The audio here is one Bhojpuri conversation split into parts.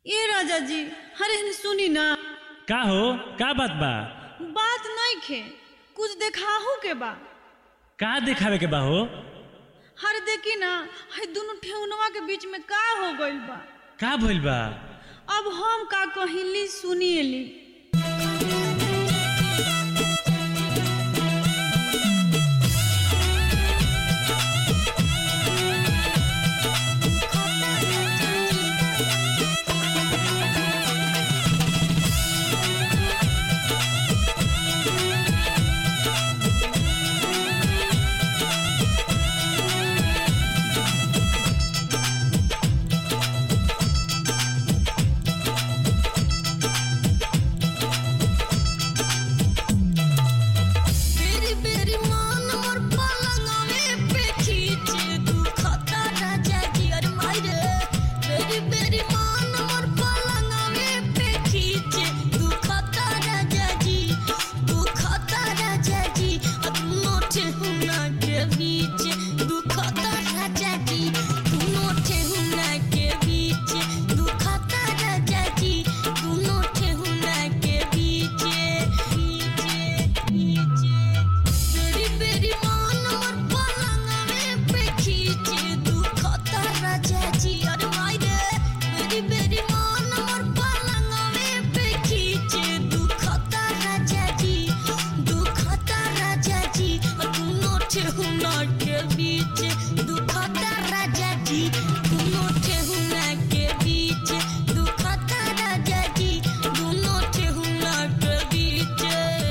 ए राजा जी अरे सुनी ना का हो का बात बा बात नहीं खे कुछ देखाहू के बा का दिखावे के बा हो हर देखी ना है दोनों ठेहुनवा के बीच में का हो गइल बा का भइल बा अब हम का कहिली सुनिएली बेरी बेरी मान मोर पलंगवे पे खींचे दुखता राजा जी अरे मायरे बेरी बेरी मान मोर पलंगवे पे खींचे दुखता राजा जी दुखता राजा जी अब नोटे हुना के बीच दुखता राजा जी नोटे हुना के बीच दुखता राजा जी नोटे हुना के बीच बेरी बेरी मान मोर पलंगवे पे खींचे दुखता राजा जी अरे मायरे बेरी बेरी मान मोर पलंगवे पे खींचे दुखता राजा जी दुखता राजा जी दोनों ठेहुना के बीच दुखता राजा जी दोनों ठेहुना के बीच दुखता राजा जी दोनों ठेहुना के बीच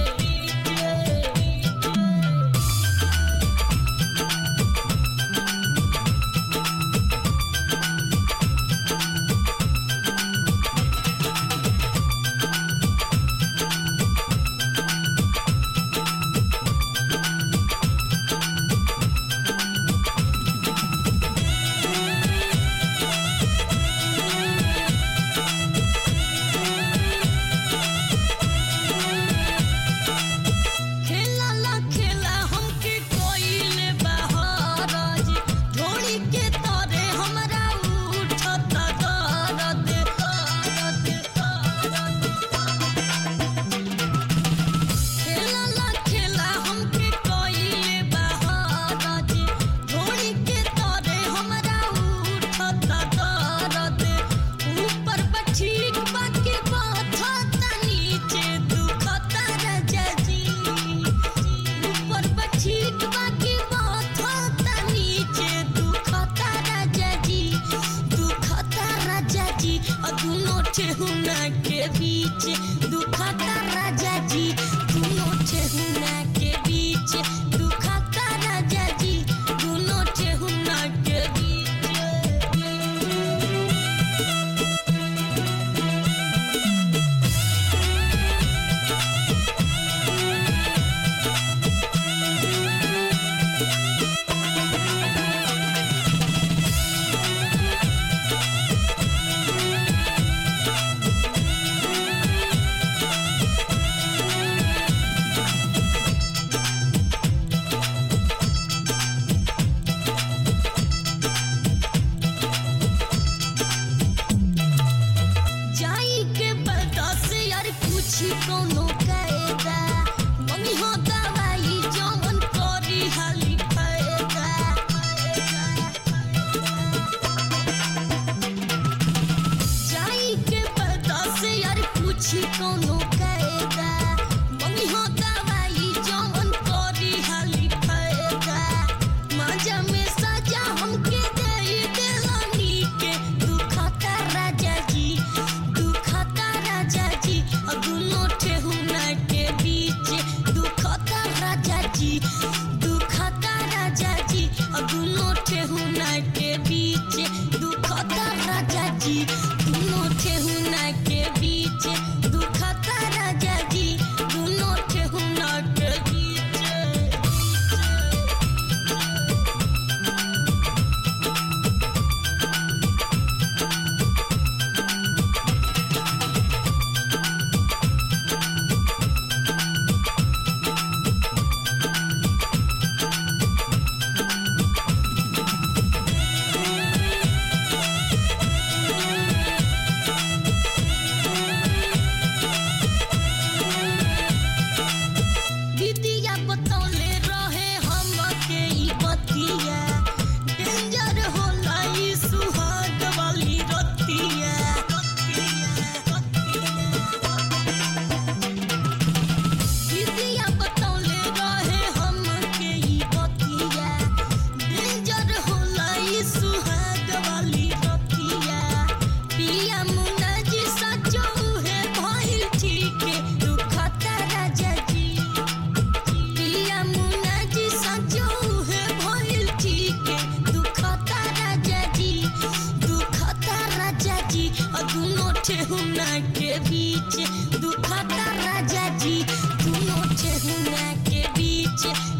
खेला ला खेला हमके कोइले बहाराज ढोली के तारे हमरा उठत दर्द दर्द खेला ला खेला हमके कोइले बहाराज ढोली के तारे हमरा उठत दर्द ऊपर बठीक बाकी बात नीचे दुखता राजा जी ऊपर बठीक बाकी बात नीचे दुखता राजा जी दुखता राजा जी और दोनों ठेहुना के बीच दुखता राजा जी दोनों ठेहुना के बीच दुखता राजा जी दोनों ठेहुना के बीच जाई के बता से यार पूछी कोनो कायदा मम्मी हो दवाई जवन करी हाली फायदा जाई के बता से यार पूछी कोनो कायदा मम्मी हो दवाई जवन करी हाली फायदा माजा में सजा हमके दे देलानी के दुखता राजा जी दुखता राजा जी और दोनों ठेहुना के बीच दुखता राजा जी दुखता राजा जी और दोनों ठेहुना के बीच दुखता राजा जी दोनों ठेहुना के बीच दुखता ठेहुना के बीच दुखता राजा जी दोनों ठेहुना के बीच